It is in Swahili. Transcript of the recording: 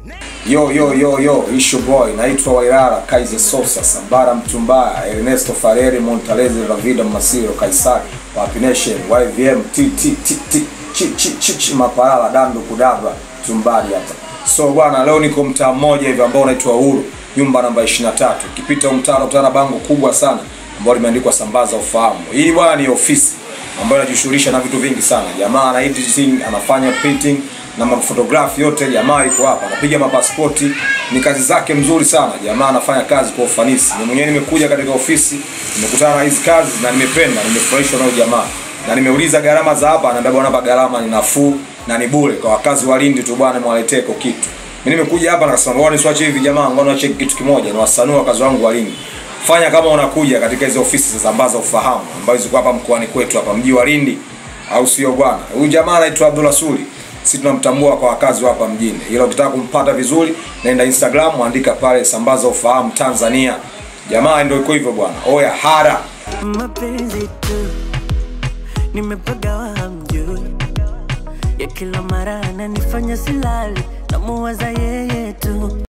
Yo yo yo yo, issue boy, naitwa Wairara Kaiser Sosa, Sambara Mtumbaya, Ernesto Fareri, Montaleze, Ravida Masiro, Kaisari, Papi Nation, YVM, T T T T chi chi chi chi Mapalala, Dando Kudaba, Tumbali hapa. So bwana, leo niko mtaa mmoja hivi ambao unaitwa Uhuru, nyumba namba 23. Ukipita mtaa utana bango kubwa sana ambalo limeandikwa Sambaza Ufahamu. Hii bwana ni ofisi ambayo inajishughulisha na vitu vingi sana. Jamaa ana editing, anafanya printing na mafotografi yote. Jamaa yuko hapa anapiga mapasipoti, ni kazi zake mzuri sana. Jamaa anafanya kazi kwa ufanisi. Mimi mwenyewe nimekuja katika ofisi, nimekutana na hizi kazi na nimependa, nimefurahishwa na huyu jamaa na nimeuliza gharama za hapa, ananiambia bwana, hapa gharama ni nafuu na ni bure kwa wakazi wa Lindi tu bwana, mwaletee kwa kitu. Mimi nimekuja hapa nikasema bwana, nisiwache hivi jamaa, ngoja niwache kitu kimoja, ni wasanua wakazi wangu wa Lindi. Fanya kama unakuja katika hizo ofisi za Sambaza Ufahamu ambazo ziko hapa mkoani kwetu hapa mji wa Lindi, au sio bwana? Huyu jamaa anaitwa Abdul Rasuli, sisi tunamtambua kwa wakazi wa hapa mjini, ila ukitaka kumpata vizuri, naenda Instagram, andika pale Sambaza Ufahamu Tanzania. Jamaa ndio iko hivyo bwana. Oya hara mapenzi tu nimepagawa hamjui ya kila mara ananifanya silali namuwaza yeye tu